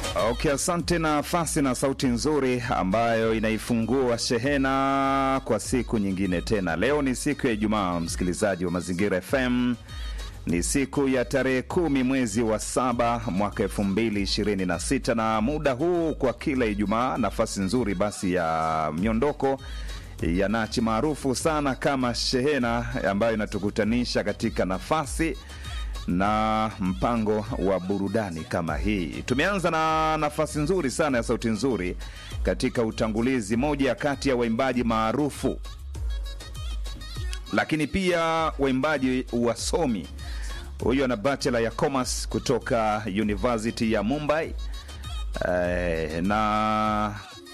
Okay, asante. Nafasi na sauti nzuri ambayo inaifungua shehena kwa siku nyingine tena. Leo ni siku ya Ijumaa, msikilizaji wa Mazingira FM. Ni siku ya tarehe kumi mwezi wa saba mwaka elfu mbili ishirini na sita na muda huu kwa kila Ijumaa nafasi nzuri basi ya miondoko ya nachi maarufu sana kama shehena ambayo inatukutanisha katika nafasi na mpango wa burudani kama hii. Tumeanza na nafasi nzuri sana ya sauti nzuri katika utangulizi, moja kati ya waimbaji maarufu lakini pia waimbaji wasomi. Huyu ana bachelor ya commerce kutoka University ya Mumbai eh, na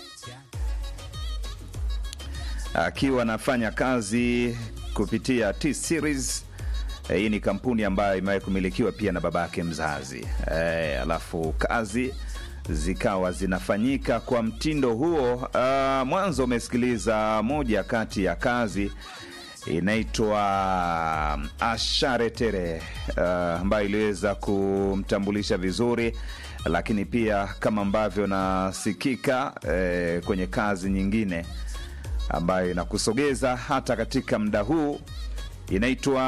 akiwa anafanya kazi kupitia T Series. Eh, hii ni kampuni ambayo imewahi kumilikiwa pia na babake mzazi eh, alafu kazi zikawa zinafanyika kwa mtindo huo. Uh, mwanzo umesikiliza moja kati ya kazi inaitwa Asharetere uh, ambayo iliweza kumtambulisha vizuri, lakini pia kama ambavyo nasikika eh, kwenye kazi nyingine ambayo inakusogeza hata katika muda huu inaitwa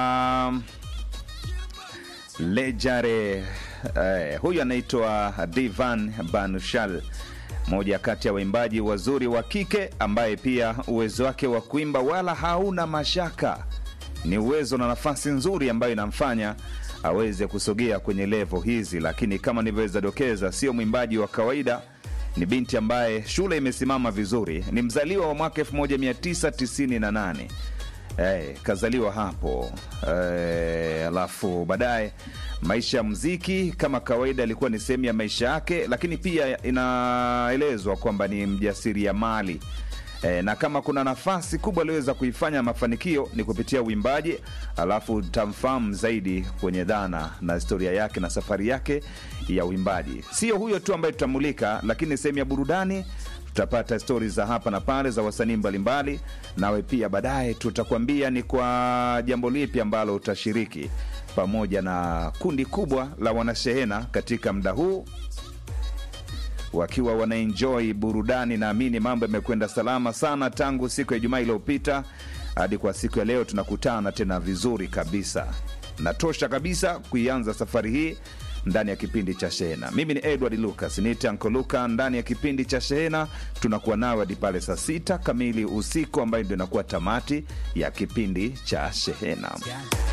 Lejare. Eh, huyu anaitwa Divan Banushal, moja kati ya waimbaji wazuri wa kike ambaye pia uwezo wake wa kuimba wala hauna mashaka. Ni uwezo na nafasi nzuri ambayo inamfanya aweze kusogea kwenye levo hizi, lakini kama nilivyoweza dokeza, sio mwimbaji wa kawaida. Ni binti ambaye shule imesimama vizuri, ni mzaliwa wa mwaka 1998 Eh, kazaliwa hapo eh, alafu baadaye maisha ya mziki kama kawaida ilikuwa ni sehemu ya maisha yake, lakini pia inaelezwa kwamba ni mjasiriamali eh, na kama kuna nafasi kubwa aliweza kuifanya mafanikio ni kupitia uimbaji, alafu tamfahamu zaidi kwenye dhana na historia yake na safari yake ya uimbaji. Sio huyo tu ambaye tutamulika, lakini sehemu ya burudani tutapata stori za hapa na pale za wasanii mbalimbali, nawe pia baadaye tutakwambia ni kwa jambo lipi ambalo utashiriki pamoja na kundi kubwa la wanashehena katika muda huu wakiwa wanaenjoy burudani. Naamini mambo yamekwenda salama sana tangu siku ya Ijumaa iliyopita hadi kwa siku ya leo, tunakutana tena vizuri kabisa. Natosha kabisa kuianza safari hii ndani ya kipindi cha Shehena. Mimi ni Edward Lucas, niite Anko Luka. Ndani ya kipindi cha Shehena tunakuwa nawe hadi pale saa sita kamili usiku, ambayo ndio inakuwa tamati ya kipindi cha Shehena.